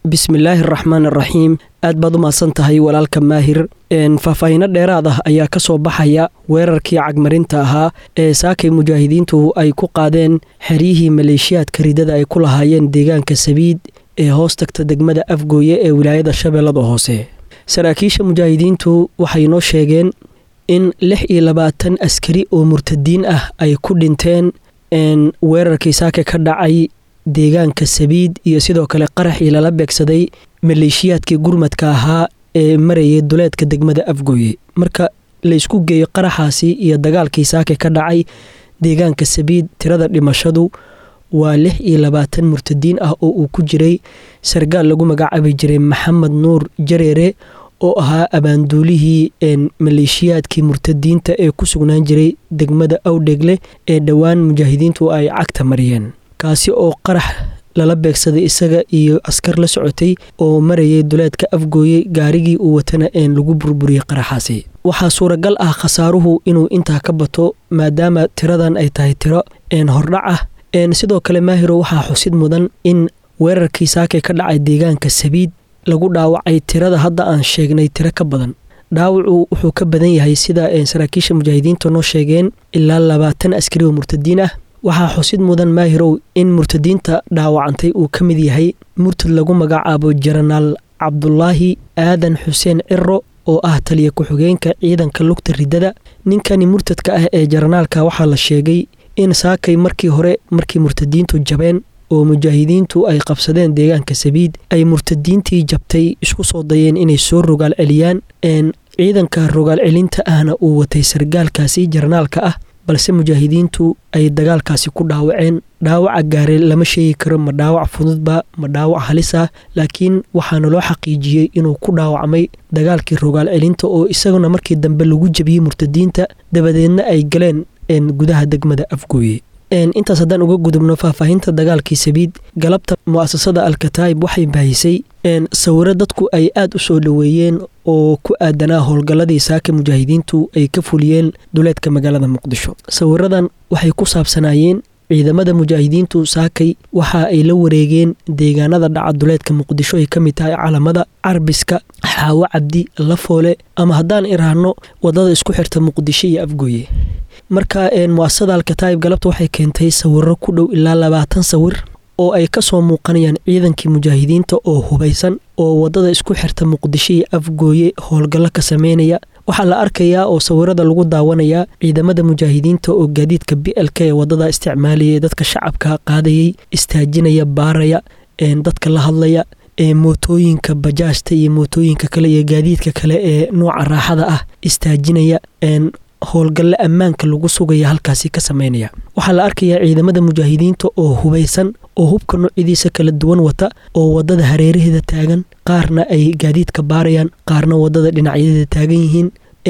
bismillaahi araxmaan araxiim aad baad u mahadsan tahay walaalka maahir faahfaahiino dheeraad ah ayaa ka soo baxaya weerarkii cagmarinta ahaa ee saakay mujaahidiintu ay ku qaadeen xeryihii maleeshiyaadka ridada ay ku lahaayeen deegaanka sabiid ee hoos tagta degmada afgooye ee wilaayada shabeellada hoose saraakiisha mujaahidiintu waxay noo sheegeen in lix iyo labaatan askari oo murtadiin ah ay ku dhinteen weerarkii saake ka dhacay deegaanka sabiid iyo sidoo kale qaraxii lala beegsaday maleeshiyaadkii gurmadka ahaa ee marayay duleedka degmada afgooye marka laysku geeyo qaraxaasi iyo dagaalkii saake ka dhacay deegaanka sabiid tirada dhimashadu waa lix iyo labaatan murtadiin ah oo uu ku jiray sargaal lagu magacaabi jiray maxamed nuur jareere oo ahaa abaanduulihii maleeshiyaadkii murtadiinta ee ku sugnaan jiray degmada awdhegle ee dhowaan mujaahidiintu ay cagta mariyeen kaasi oo qarax lala beegsaday isaga iyo askar la socotay oo marayay duleedka afgooye gaarigii uu watana een lagu burburiyey qaraxaasi waxaa suuragal ah khasaaruhu inuu intaa ka bato maadaama tiradan ay tahay tiro een hordhac ah sidoo kale maahiro waxaa xusid mudan in weerarkii saakay ka dhacay deegaanka sabiid lagu dhaawacay tirada hadda aan sheegnay tiro ka badan dhaawacu wuxuu ka badan yahay sida saraakiisha mujaahidiinta noo sheegeen ilaa labaatan askari oo murtadiin ah waxaa xusid mudan maahirow in murtadiinta dhaawacantay uu ka mid yahay murtad lagu magacaabo jenaraal cabdulaahi aadan xuseen ciro oo ah taliya ku-xigeenka ciidanka lugta ridada ninkani murtadka ah ee jaranaalka waxaa la sheegay in saakay markii hore markii murtadiintu jabeen oo mujaahidiintu ay qabsadeen deegaanka sabiid ay murtadiintii jabtay isku soo dayeen inay soo rogaal celiyaan ciidanka rogaal celinta ahna uu watay sargaalkaasi jaranaalka ah balse mujaahidiintu ay dagaalkaasi ku dhaawaceen dhaawaca gaare lama sheegi karo ma dhaawac fududba ma dhaawac halis ah laakiin waxaana loo xaqiijiyey inuu ku dhaawacmay dagaalkii rogaal celinta oo isaguna markii dambe lagu jabiyey murtadiinta dabadeedna ay galeen gudaha degmada afgooye intaas haddaan uga gudubno faahfaahinta dagaalkii sabiid galabta mu'asasada alkataa'ib waxay baahisay sawiro dadku ay aad u soo dhoweeyeen oo ku aadanaa howlgalladii saaka mujaahidiintu ay ka fuliyeen duleedka magaalada muqdisho sawiradan waxay ku saabsanaayeen ciidamada mujaahidiintu saakay waxa ay la wareegeen deegaanada dhaca duleedka muqdisho ay ka mid tahay calamada carbiska xaawo cabdi lafoole ama haddaan iraahno wadada isku xirta muqdisho iyo afgooye marka muasasada alkataa'ib galabta waxay keentay sawiro ku dhow ilaa labaatan sawir oo ay ka soo muuqanayaan ciidankii mujaahidiinta oo hubaysan oo wadada isku xirta muqdisho iyo afgooye howlgallo ka sameynaya waxaa la arkayaa oo sawirada lagu daawanayaa ciidamada mujaahidiinta oo gaadiidka b l k ee wadada isticmaalayay dadka shacabka qaadayay istaajinaya baaraya dadka la hadlaya mootooyinka bajaajta iyo mootooyinka kale iyo gaadiidka kale ee nooca raaxada ah istaajinaya howlgalle ammaanka lagu sugaya halkaasi ka sameynaya waxaa la arkayaa ciidamada mujaahidiinta oo hubaysan oo hubka noocyadiisa kala duwan wata oo wadada hareeraheeda taagan qaarna ay gaadiidka baarayaan qaarna wadada dhinacyadeeda taagan yihiin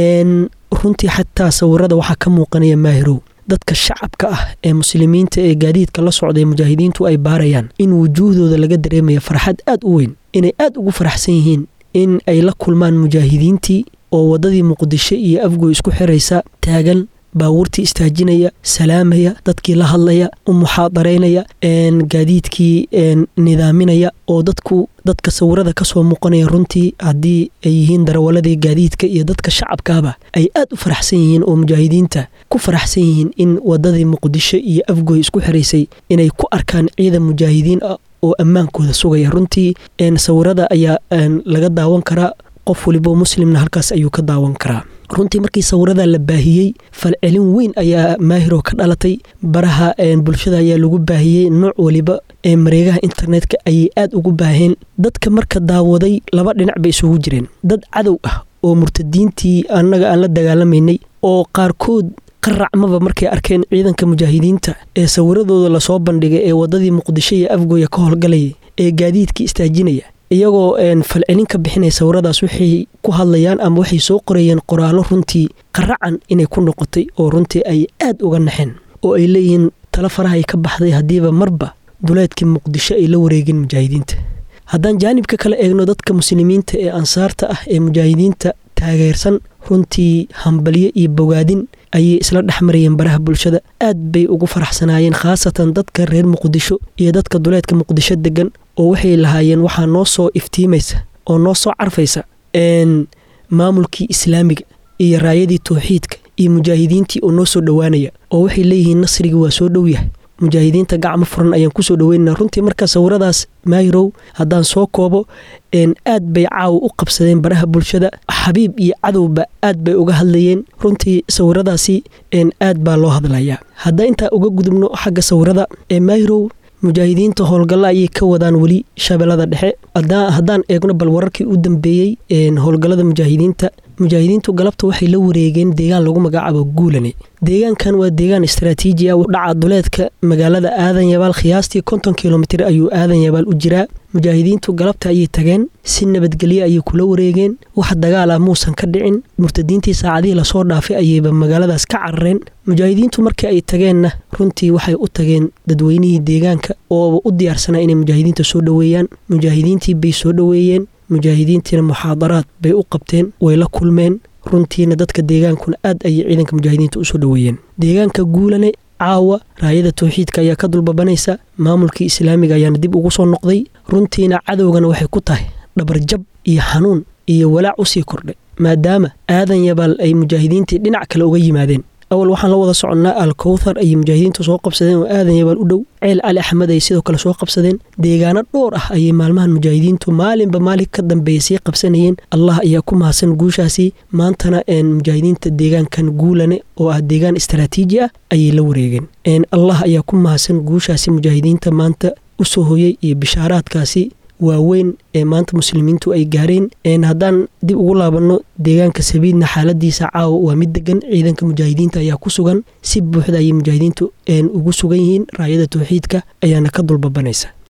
runtii xataa sawirada waxaa ka muuqanaya maahirow dadka shacabka ah ee muslimiinta ee gaadiidka la socday mujaahidiintu ay baarayaan in wujuuhdooda laga dareemaya farxad aad u weyn inay aad ugu faraxsan yihiin in ay la kulmaan mujaahidiintii oo wadadii muqdisho iyo afgoy isku xiraysa taagan baabuurtii istaajinaya salaamaya dadkii la hadlaya u muxaadaraynaya gaadiidkii nidaaminaya oo dadku dadka sawirada kasoo muuqanaya runtii haddii ay yihiin darawaladii gaadiidka iyo dadka shacabkaaba ay aad u faraxsan yihiin oo mujaahidiinta ku faraxsan yihiin in wadadii muqdisho iyo afgoy isku xiraysay inay ku arkaan ciidan mujaahidiin ah oo ammaankooda sugaya runtii sawirada ayaa laga daawan karaa qof walibo muslimna halkaas ayuu ka daawan karaa runtii markii sawirada la baahiyey falcelin weyn ayaa maahiro ka dhalatay baraha bulshada ayaa lagu baahiyey nooc waliba ee mareegaha internetka ayay aad ugu baaheen dadka marka daawaday laba dhinac bay isugu jireen dad cadow ah oo murtadiintii annaga aan la dagaalamaynay oo qaarkood qaracmaba markay arkeen ciidanka mujaahidiinta ee sawiradooda lasoo bandhigay ee wadadii muqdisho iyo afgooya ka howlgalaya ee gaadiidkii istaajinaya iyagoo falcelin ka bixinaya sawiradaas waxay ku hadlayaan ama waxay soo qorayeen qoraallo runtii qaracan inay ku noqotay oo runtii ay aad uga naxeen oo ay leeyihiin tala farahay ka baxday haddiiba marba duleedkii muqdisho ay la wareegeen mujaahidiinta haddaan jaanibka kala eegno dadka muslimiinta ee ansaarta ah ee mujaahidiinta taageersan runtii hambalyo iyo bogaadin ayay isla dhex marayeen baraha bulshada aad bay ugu faraxsanaayeen khaasatan dadka reer muqdisho iyo dadka duleedka muqdisho degan oo waxay lahaayeen waxaa noo soo iftiimaysa oo noo soo carfaysa maamulkii islaamiga iyo raayadii tawxiidka iyo mujaahidiintii oo noo soo dhowaanaya oo waxay leeyihiin nasrigii waa soo dhow yahay mujaahidiinta gacmo furan ayaan kusoo dhoweynana runtii markaa sawiradaas maahirow haddaan soo koobo aad bay caawa u qabsadeen baraha bulshada xabiib iyo cadowba aad bay uga hadlayeen runtii sawiradaasi aad baa loo hadlayaa haddaa intaa uga gudubno xagga sawirada ee maahirow mujaahidiinta howlgalla ayay ka wadaan weli shabeellada dhexe haddaan eegno bal wararkii u dambeeyey howlgallada mujaahidiinta mujaahidiintu galabta waxay la wareegeen deegaan lagu magacaabo guulane deegaankan waa deegaan istaraatiiji ah dhaca duleedka magaalada aadan yabaal khiyaastii konton kilomitir ayuu aadan yabaal u jiraa mujaahidiintu galabta ayay tageen si nabadgelyo ayay kula wareegeen wax dagaal ah muusan ka dhicin murtadiintii saacadihii lasoo dhaafay ayayba magaaladaas ka carareen mujaahidiintu markii ay tageenna runtii waxay u tageen dadweynihii deegaanka oo u diyaarsanaa inay mujaahidiinta soo dhoweeyaan mujaahidiintii bay soo dhoweeyeen mujaahidiintiina muxaadaraad bay u qabteen way la kulmeen runtiina dadka deegaankuna aad ayay ciidanka mujaahidiinta usoo dhoweeyeen deegaanka guulane caawa raayada tawxiidka ayaa ka dulbabanaysa maamulkii islaamiga ayaana dib ugu soo noqday runtiina cadowgana waxay ku tahay dhabarjab iyo xanuun iyo walaac usii kordhay maadaama aadan yabaal ay mujaahidiintii dhinac kale uga yimaadeen awal waxaan la wada soconnaa alkowthar ayay mujaahidiintu soo qabsadeen oo aadan yabaal u dhow ceel cali axmed ay sidoo kale soo qabsadeen deegaano dhowr ah ayay maalmahan mujaahidiintu maalinba maalin ka dambeeya sii qabsanayeen allah ayaa ku mahadsan guushaasi maantana mujaahidiinta deegaankan guulane oo ah deegaan istaraatiiji ah ayay la wareegeen allah ayaa ku mahadsan guushaasi mujaahidiinta maanta usoo hoyey iyo bishaaraadkaasi waaweyn ee maanta muslimiintu ay gaareen haddaan dib ugu laabanno deegaanka sabiidna xaaladiisa caawa waa mid degan ciidanka mujaahidiinta ayaa ku sugan si buuxda ayay mujaahidiintu ugu sugan yihiin raayada tawxiidka ayaana ka dulbabanaysa